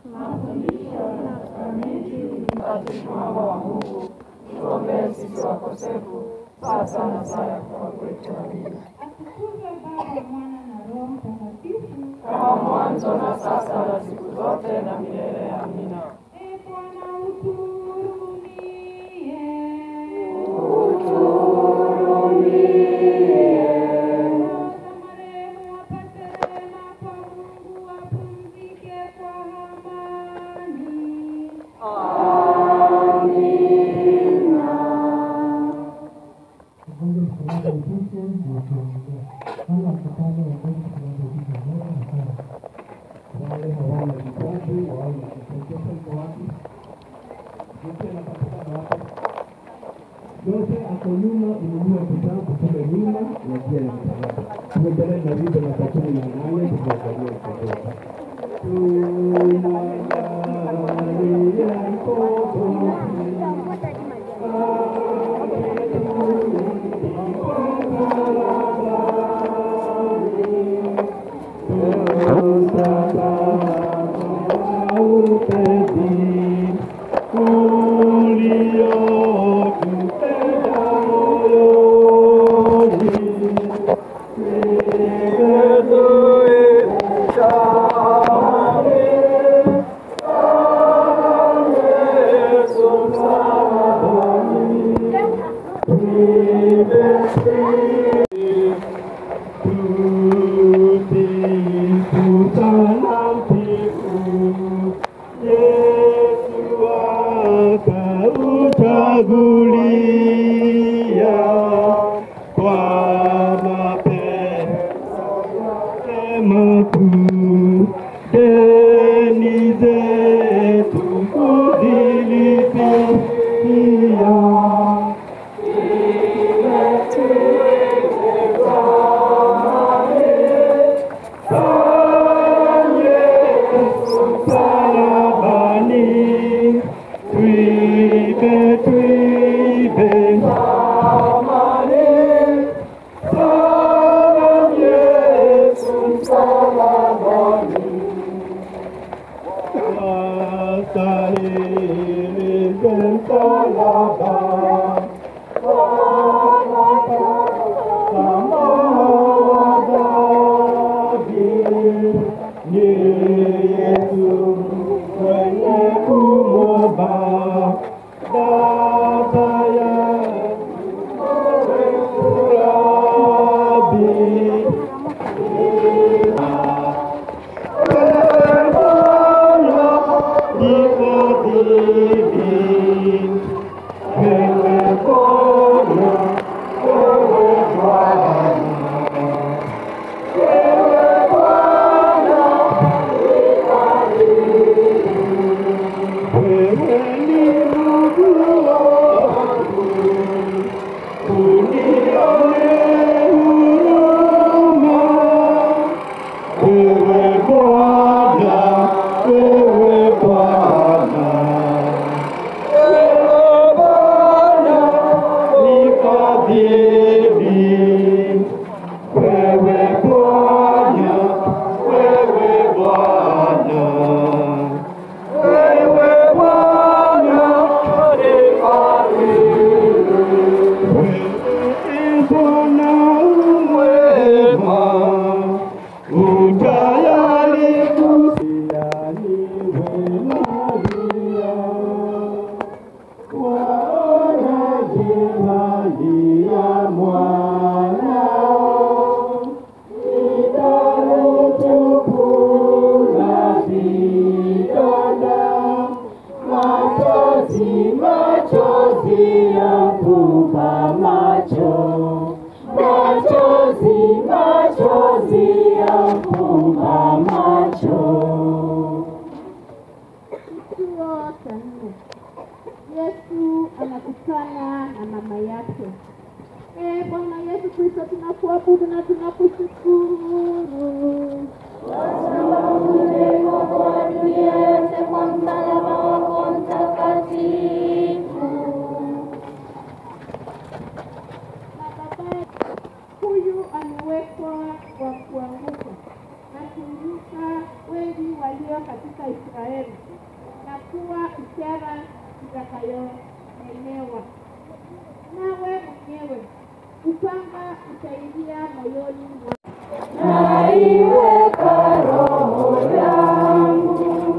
mafundisho na sakramenti mtakatifu mama wa Mungu, tuombee sisi wakosefu sasa na saa ya kufa kwetu. Amina. Atukuzwe Baba, Mwana na Roho Mtakatifu. Kama mwanzo na sasa na siku zote na milele. Amina. Ee Bwana utuhurumie. Roho za marehemu wapate rehema kwa Mungu, wapumzike kwa amani. Mungu msalaba mtukufu na tuombee. Wale wapatao wagonjwa tunawabariki Bwana na sana. Wale hawana vipaji, wale wakipokea mko wapi? Yote anapatikana hapa. Yote ako nyuma, inunua kitabu kule nyuma na pia ya msalaba. Tuendelee na wimbo na takumi na nane tukiangalia kutoka. Tunaangalia mkombozi. Chagulia kwa mapenzi makuu deni zetu kuzilipia msalabani twibe twibe amani sana Yesu msalabani astahili msalaba Israeli na kuwa ishara itakayonenewa. Nawe mwenyewe upanga utaingia moyoni mwa naiweka roho yangu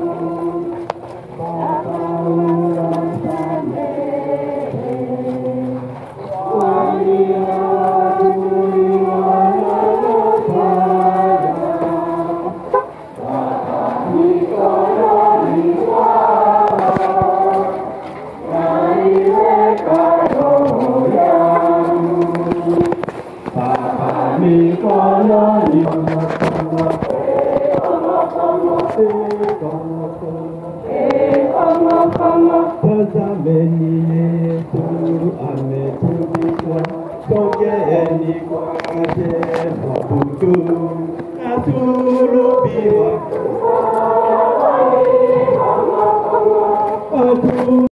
mikononi Tazameni Yesu ametupika, songeeni kwake mwabudu, asulubiwa. Atu